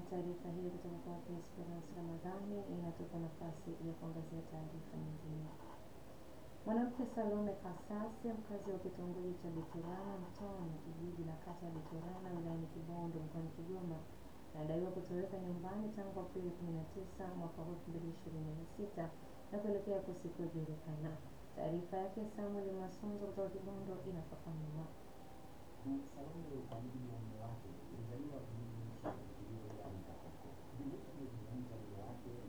taarifa hiyo kutoka kwake Esperance Ramadhani inatupa nafasi ya kuangazia taarifa nyingine. Mwanamke Salome Kasasi, mkazi wa kitongoji cha Buterana Mtoni, kijiji na kata ya Buterana wilayani Kibondo mkoani Kigoma, anadaiwa kutoweka nyumbani tangu Aprili 19 mwaka 2026 na kuelekea kusikojulikana. Taarifa yake Samuel Masunzo kutoka Kibondo inafafanua. Salome kwa mujibu